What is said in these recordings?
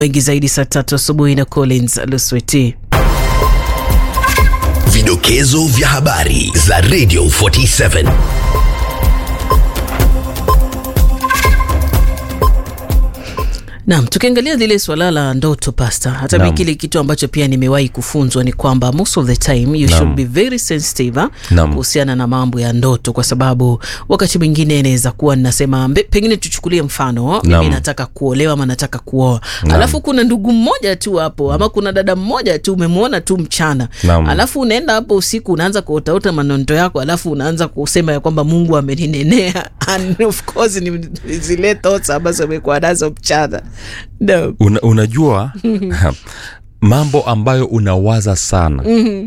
wengi zaidi saa tatu asubuhi na Collins Lusweti. Vidokezo vya habari za Radio 47. Naam, tukiangalia lile swala la ndoto pasta, hata Naam. mimi kile kitu ambacho pia nimewahi kufunzwa ni kwamba most of the time you should be very sensitive ah, Naam. kuhusiana na mambo ya ndoto, kwa sababu wakati mwingine inaweza kuwa ninasema mbe- pengine tuchukulie mfano mimi Naam. nataka kuolewa ama nataka kuoa, Naam. alafu kuna ndugu mmoja tu hapo ama kuna dada mmoja tu umemwona tu mchana, Naam. alafu unaenda hapo usiku unaanza kuotaota manonto yako, alafu unaanza kusema ya kwamba Mungu ameninenea and of course ni zile thoughts ambazo umekuwa nazo mchana no. Una, unajua mambo ambayo unawaza sana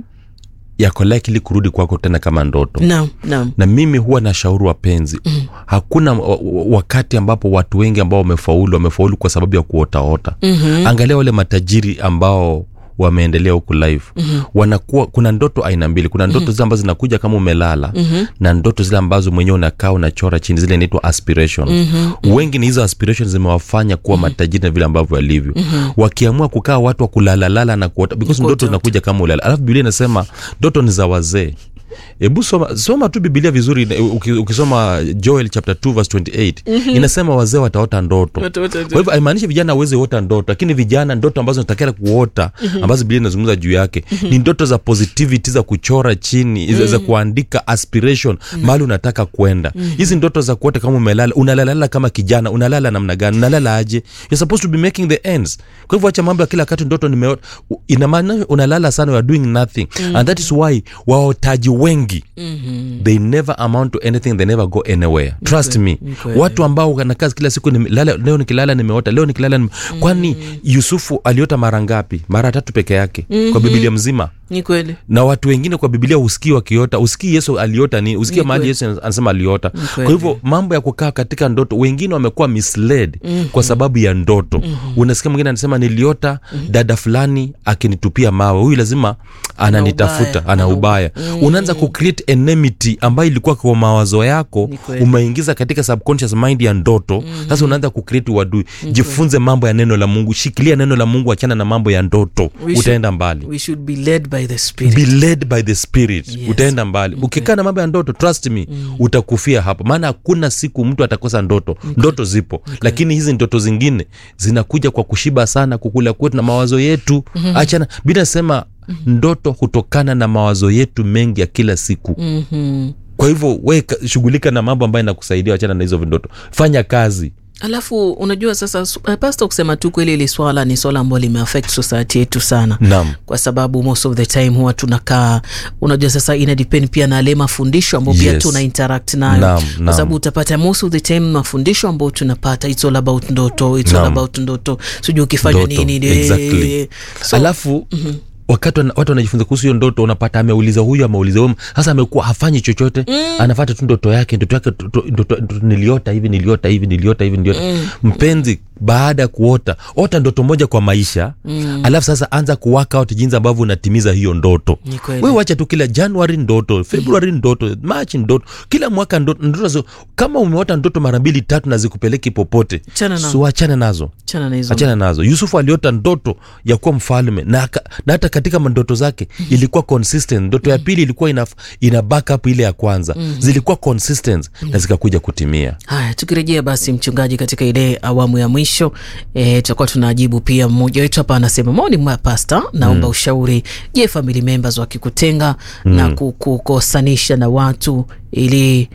yako likely kurudi kwako tena kama ndoto Naam, naam. na mimi huwa na shauri wapenzi hakuna wa- wa- wakati ambapo watu wengi ambao wamefaulu wamefaulu kwa sababu ya kuotaota mm-hmm. angalia wale matajiri ambao wameendelea huku live mm-hmm. wanakuwa kuna ndoto aina mbili kuna ndoto zile ambazo zinakuja kama umelala mm-hmm. na ndoto zile ambazo mwenyewe unakaa unachora chini zile inaitwa aspirations mm-hmm. wengi ni hizo aspirations zimewafanya kuwa matajiri na vile ambavyo walivyo mm-hmm. wakiamua kukaa watu wa kulalalala na kuota because Kuota ndoto zinakuja kama ulala alafu biblia inasema ndoto ni za wazee hebu soma, soma tu bibilia vizuri uki- ukisoma joel chapter 2 verse 28 inasema wazee wataota ndoto Wataota ndoto. kwa hivyo haimaanishi vijana aweze ota ndoto lakini vijana ndoto ambazo natakana kuota ambazo bibilia inazungumza juu yake ni ndoto za positivity za kuchora chini za- za kuandika aspiration mahali unataka kwenda hizi ndoto za kuota kama umelala unalalala kama kijana unalala namna gani unalala aje you're supposed to be making the ends kwa hivyo acha mambo ya kila wakati ndoto nimeota U- ina maana unalala sana you are doing nothing and that is why waotaji wengi they never amount to anything they never go anywhere trust me kweli. watu ambao wanakaa kila siku nimelala, leo nikilala nimeota leo nikilala nime... kwani yusufu aliota mara ngapi mara tatu peke yake kwa bibilia mzima Ni kweli. na watu wengine kwa bibilia usikii wakiota usikii yesu aliota ni usikii Ni mahali kweli. yesu anasema aliota kweli. kwa hivyo mambo ya kukaa katika ndoto wengine wamekuwa misled kwa sababu ya ndoto unasikia mwingine anasema niliota dada fulani akinitupia mawe huyu lazima ananitafuta ubaya. ana Ana ubaya unaanza kucreate enmity ambayo ilikuwa kwa mawazo yako Ni kweli. umeingiza katika subconscious mind ya ndoto sasa unaanza kucreate uadui jifunze mambo ya neno la mungu shikilia neno la mungu achana na mambo ya ndoto We should- utaenda mbali We should be led by the spirit. be led by the spirit Yes. utaenda mbali ukikaa na mambo ya ndoto trust me utakufia hapo maana hakuna siku mtu atakosa ndoto ndoto zipo lakini hizi ndoto zingine zinakuja kwa kushiba sana kukula kwetu na mawazo yetu achana bila nasema ndoto hutokana na mawazo yetu mengi ya kila siku Mhm. kwa hivyo we ka- shughulika na mambo ambayo inakusaidia wachana na hizo ndoto fanya kazi alafu unajua sasa su- eh, pasta kusema tu kweli ili swala ni swala ambalo limeaffect society yetu sana Naam. kwa sababu most of the time huwa tunakaa unajua sasa ina depend pia na ale mafundisho ambao pia Yes. tuna interact nayo Naam, kwa naam. sababu utapata most of the time mafundisho ambao tunapata it's all about ndoto it's all Naam. about ndoto sijui ukifanya Ndoto, nini exactly. so, alafu wakati wana- watu wanajifunza kuhusu hiyo ndoto unapata ameuliza huyu ameuliza huyu sasa amekuwa hafanyi chochote mm. anafata tu ndoto yake ndoto yake tu- tu- ndoto- ndoto- niliota hivi niliota hivi niliota hivi niliota mm. mpenzi baada ya kuota ota ndoto moja kwa maisha mm. alafu sasa anza kuwaka out jinsi ambavyo unatimiza hiyo ndoto Ni kweli. we wacha tu kila januari ndoto februari ndoto machi ndoto kila mwaka ndoto, ndoto zo- kama umeota ndoto mara mbili tatu na zikupeleki popote Achana nazo. so achane nazo chana na hizo achana nazo yusufu aliota ndoto ya kuwa mfalme na, aka- na hata katika mandoto zake ilikuwa consistent ndoto ya pili ilikuwa ina, ina backup ile ya kwanza zilikuwa consistent na zikakuja kutimia haya tukirejea basi mchungaji katika ile awamu ya mwisho e, tutakuwa tunajibu pia mmoja wetu hapa anasema maoni mwa pasta naomba ushauri je family members wakikutenga na kukukosanisha na watu ili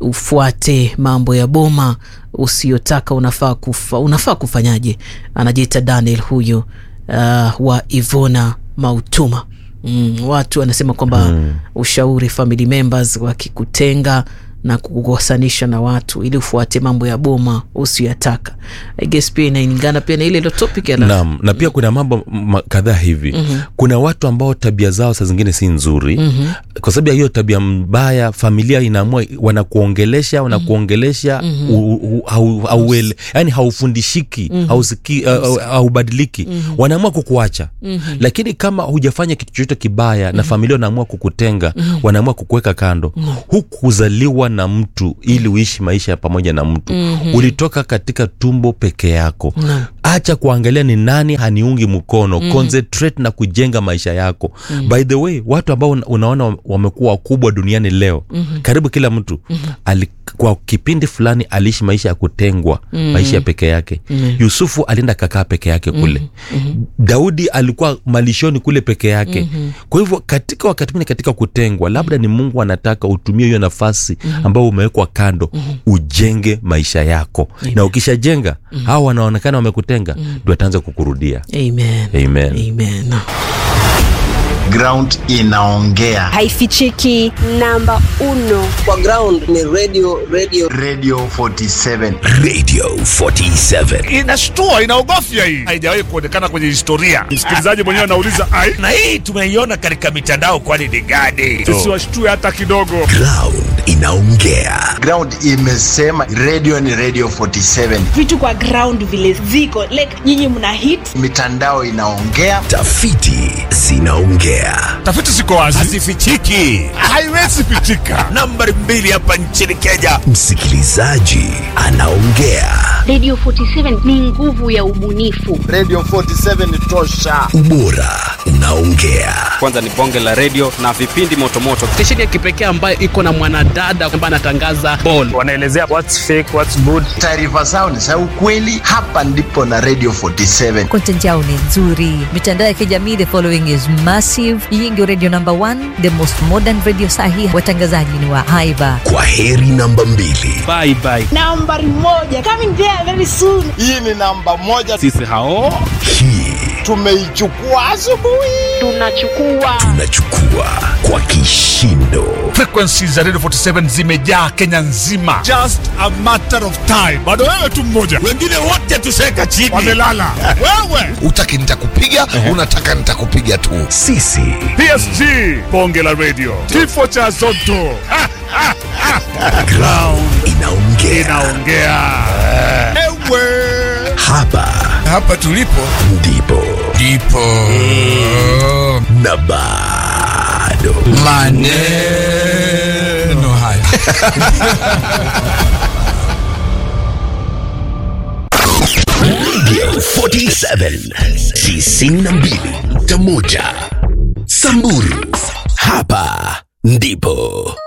ufuate mambo ya boma usiyotaka unafaa kufa, unafaa kufanyaje anajiita daniel huyu uh, wa ivona mautuma mm, watu anasema kwamba mm. ushauri family members wakikutenga na kukukosanisha na watu ili ufuate mambo ya boma usiyataka I guess pia inaingana pia na ile ilo topic ya la- naam na pia kuna mambo ma- kadhaa hivi mm-hmm. kuna watu ambao tabia zao saa zingine si nzuri mm-hmm. kwa sababu ya hiyo tabia mbaya familia inaamua wanakuongelesha wanakuongelesha mm-hmm. u, u, hau, hauele, yani haufundishiki mm-hmm. hausiki, uh, haubadiliki mm-hmm. wanaamua kukuacha mm-hmm. lakini kama hujafanya kitu chochote kibaya mm-hmm. na familia wanaamua kukutenga mm-hmm. wanaamua kukuweka kando mm-hmm. hukuzaliwa kuwa na mtu ili uishi maisha ya pamoja na mtu mm-hmm. ulitoka katika tumbo peke yako Naam. acha kuangalia ni nani haniungi mkono mm. concentrate na kujenga maisha yako mm. by the way watu ambao una- unaona wamekuwa wakubwa duniani leo mm-hmm. karibu kila mtu mm-hmm. ali, kwa kipindi fulani aliishi maisha ya kutengwa mm. maisha ya peke yake mm. yusufu alienda kakaa peke yake kule mm-hmm. daudi alikuwa malishoni kule peke yake mm-hmm. kwa hivyo katika wakati mwingine katika kutengwa labda ni mungu anataka utumie hiyo nafasi mm-hmm. ambayo umewekwa kando mm-hmm. ujenge maisha yako na ukishajenga mm-hmm. hawa wanaonekana wamekutenga ndio ataanza kukurudia Amen. Amen. Amen. ground inaongea haifichiki namba uno kwa ground ni radio radio radio 47 Radio 47. inashtua inaogofya hii haijawahi kuonekana kwenye historia msikilizaji mwenyewe anauliza ai na hii tumeiona katika mitandao kwani ni gani sisi washtue hata kidogo Ground inaongea. ground imesema radio ni radio 47 vitu kwa ground vile ziko like nyinyi mna hit mitandao inaongea Tafiti zinaongea. tafiti ziko wazi hazifichiki haiwezi pichika nambari mbili hapa nchini kenya Msikilizaji anaongea. Radio 47 ni nguvu ya ubunifu. radio 47 tosha Ubora unaongea. kwanza ni bonge la redio na vipindi motomoto stesheni ya kipekee ambayo iko na mwanadada ambaye anatangaza ball wanaelezea what's fake what's good taarifa zao ni za ukweli hapa ndipo na radio 47 content yao ni nzuri mitandao ya kijamii the following is massive hii ndio radio number one the most modern radio sahi watangazaji ni wa haiba Kwa heri namba mbili. bye bye nambari moja coming there very soon hii ni namba moja sisi hao Hii tumeichukua asubuhi Tunachukua tunachukua kwa kishindo. frequencies za radio 47 zimejaa kenya nzima just a matter of time bado wewe tu mmoja wengine wote tuseka chini wamelala wewe utaki nitakupiga unataka nitakupiga tu Sisi psg bonge la radio kifo cha zoto Ha, ha, ha. ground inaongea. inaongea ewe Hapa hapa tulipo ndipo ndipo na bado maneno haya Radio 47 tisini na mbili nukta moja Samburu, hapa ndipo